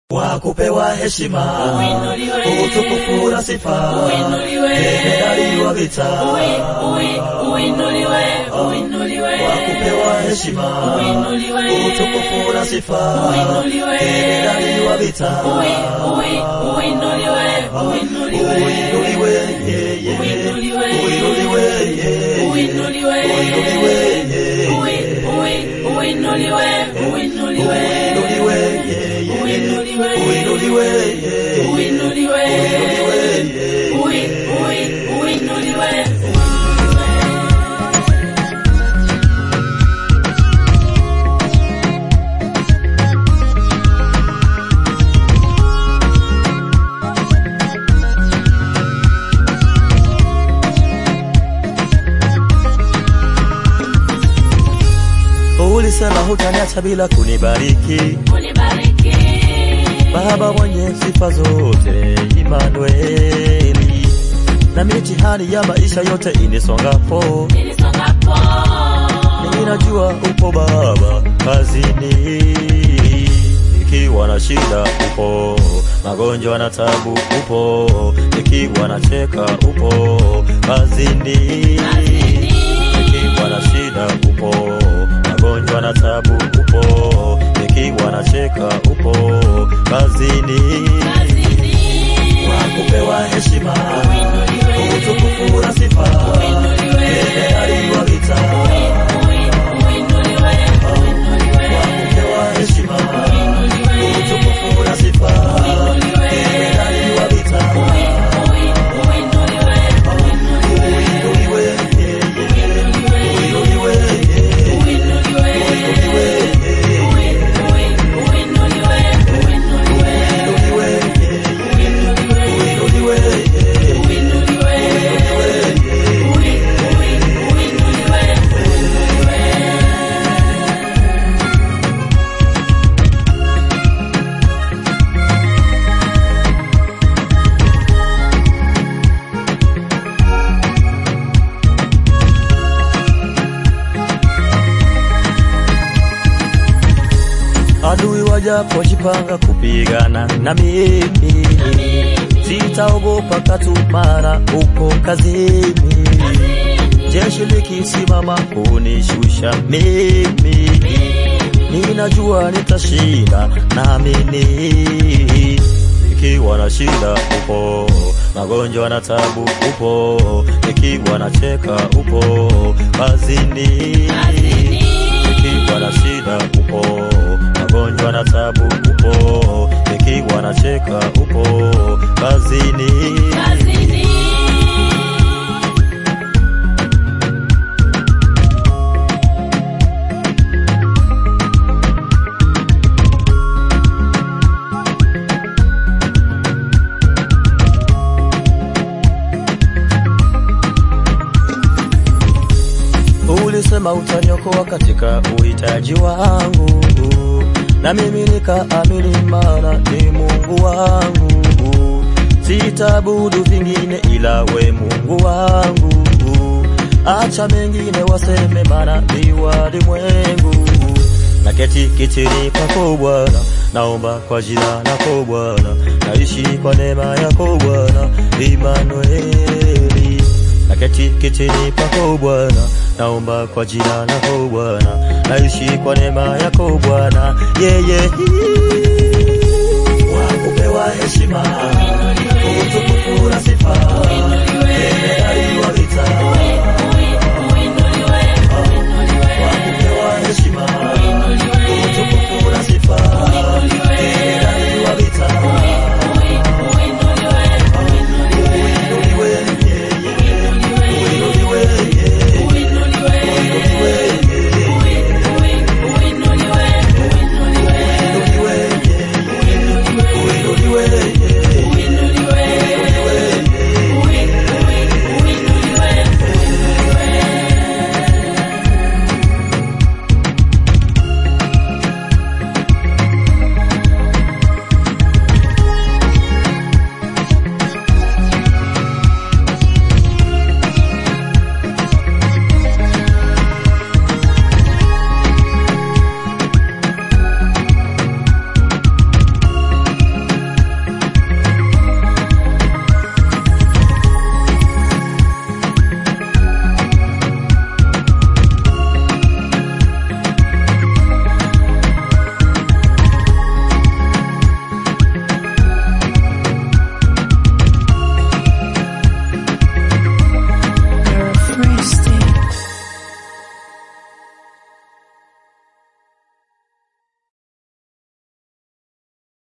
wa kupewa heshima, Uinuliwe. utukufu na sifa, Uinuliwe. jemadari wa vita, Ui- ui- Uinuliwe, uinuliwe, wa kupewa heshima, Uinuliwe. utukufu na sifa, Uinuliwe. jemadari wa vita, Ui- ui- uinuliwe, uinuliwe, uinuliwe, yeye, Uinuliwe. uinuliwe, yeye, uinuliwe, uinuliwe, yeye, Ui- ui- uinuliwe, uinuliwe, uinuliwe, yeye, Uinuliwe. uinuliwe, yeye, uinuliwe, uinuliwe, yeye. Ui- ui- uinuliwe. Ulisema hutaniacha bila kunibariki, Unibariki, Baba mwenye sifa zote, Imanueli. Na mitihani ya maisha yote inisongapo, nilisongapo, ninajua upo Baba kazini. Nikiwa na shida upo, magonjwa na tabu upo, nikiwa na cheka upo kazini. kazini, Nikiwa na shida upo, magonjwa na tabu upo, nikiwa na cheka upo kazini. kazini, Wa kupewa heshima, Uinuliwe. utukufu na sifa, Uinuliwe. jemadari wa vita. Ui- uinuliwe, uinuliwe, Wa kupewa heshima, utukufu na sifa, jemadari wa vita. ui- uinuliwe, Uinuliwe, yeye, uinuliwe, yeye, uinuliwe, uinuliwe, yeye, ui- ui- uinuliwe, uinuliwe, uinuliwe, yeye, uinuliwe, yeye, uinuliwe, uinuliwe, yeye. ui- ui- uinuliwe. Adui wajapojipanga kupigana na mimi, sitaogopa katumana uko kazini. Jeshi likisimama kunishusha mimi, ninajua nitashinda, naamini. Nikiwa na shida upo, magonjwa na tabu upo, nikiwa na cheka upo kazini nikiwa na shida upo, magonjwa na tabu upo, nikiwa na cheka upo kazini. Kazini, Ulisema utaniokoa katika uhitaji wangu, na mimi nikaamini, maana ni Mungu wangu. Sitaabudu vingine ila we Mungu wangu. Acha mengine waseme, maana ni walimwengu. Na keti kitini pako Bwana, naomba kwa jina lako Bwana, naishi kwa neema yako Bwana, Imanueli naketi kitini pako Bwana, naomba kwa jina lako Bwana, naishi kwa neema yako Bwana, yeye yeah, yeah.